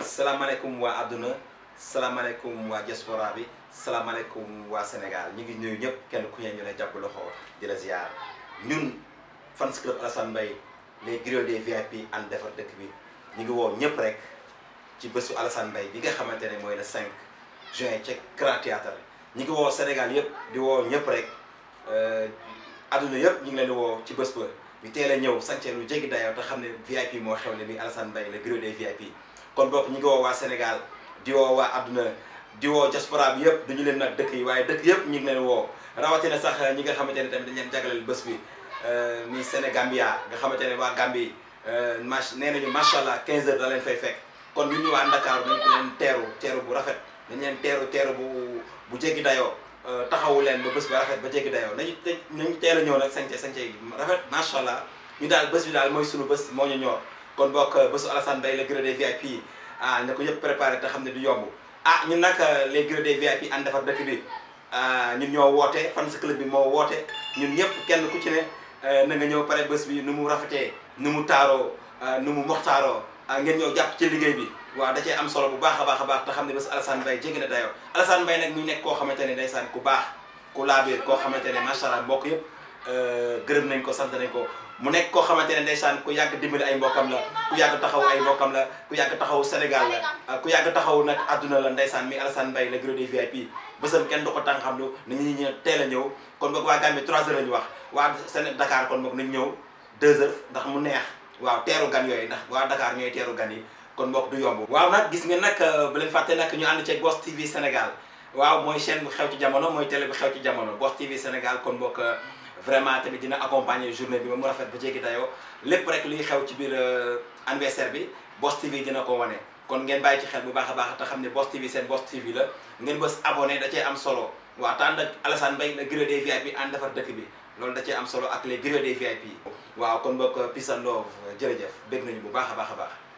salaamaaleykum waa àdduna salaamaaleykum waa diaspora bi salaamaaleykum waa Sénégal ñu ngi nuyu ñëpp kenn ku ne ñu ne jàpp loxo di la ziar ñun fans club Alassane Mbaye les griots des VIP ànd defar dëkk bi ñu ngi woo ñëpp rek ci bésu Alassane Mbaye bi nga xamante ne mooy le 5 juin ca Grand Théâtre ñu ngi woo Sénégal yëpp di woo ñëpp rek àdduna yëpp ñu ngi leen di woo ci bés ba ñu teel a ñëw sànce lu jéggi dayoo te xam ne VIP moo xewle mi Alassane Mbaye le griot des VIP kon bokk ñu ngi woo waa Sénégal di woo waa àdduna di woo diaspora bi yëpp duñu leen nag dëkk yi waaye dëkk yëpp ñu ngi leen woo rawatina sax ñi nga xamante ne tamit dañ leen jagleel bés bi ni Sénégambia nga xamante ne waa Gambie mach nee nañu macha allah 15 heures da leen fay fekk kon ñun ñu waa Dakar dañ ko leen teeru teeru bu rafet dañ leen teeru teeru bu bu jéggi dayoo taxawu leen ba bés ba rafet ba jéggi dayoo nañu nañu teel a ñëw nag sañce sañce yi rafet macha allah ñu daal bés bi daal mooy sunu bés moo ñu ñor kon bokk bésu Alassane Mbaye le griot des VIP ah na ko ñëpp préparé te xam ne du yomb ah ñun nag les griots des VIP ànd defar dëkk bi ñun ñoo woote fans club bi moo woote ñun ñëpp kenn ku ci ne na nga ñëw pare bés bi nu mu rafetee nu mu taaroo nu mu moxtaaroo ngeen ñëw jàpp ci liggéey bi waaw da cee am solo bu baax a baax a baax te xam ne bés Alassane Mbaye jéggi na dayoo Alassane Mbaye nag muy nekk koo xamante ne ndeysaan ku baax ku laabiir koo xamante ne macha allah mbokk yëpp gërëm nañ ko sant nañ ko mu nekk koo xamante ne ndeysaan ku yàgg dimbali ay mbokkam la ku yàgg taxaw ay mbokkam la ku yàgg taxaw Sénégal la ku yàgg taxaw nag àdduna la ndeysaan mi Alassane Mbaye le griot des VIP bésam kenn du ko tàng xam lu na ñu ñë teel a ñëw kon boog waa Gambie 3 heures la ñu wax waa Séné Dakar kon boog nañ ñëw 2 heures ndax mu neex waaw teeru gan yooyu ndax waa Dakar ñooy teeru gan yi kon boog du yomb waaw nag gis nga nag bu leen fàtte nag ñu ànd ceeg Boss TV Sénégal waaw mooy chaîne bu xew ci jamono mooy télé bu xew ci jamono Boss TV Sénégal kon boog vraiment tamit dina accompagner journée bi ba mu rafet ba jéggi dayoo lépp rek luy xew ci biir anniversaire bi Boss TV dina ko wane kon ngeen bàyyi ci xel bu baax a baax te xam ne Boss TV seen Boss TV la ngeen bës abonné da cee am solo waaw te ànd ak Alassane Mbaye le griot des VIP ànd defar dëkk bi loolu da cee am solo ak les griots des VIP waaw kon boog peace and love jërëjëf bég nañu bu baax a baax a baax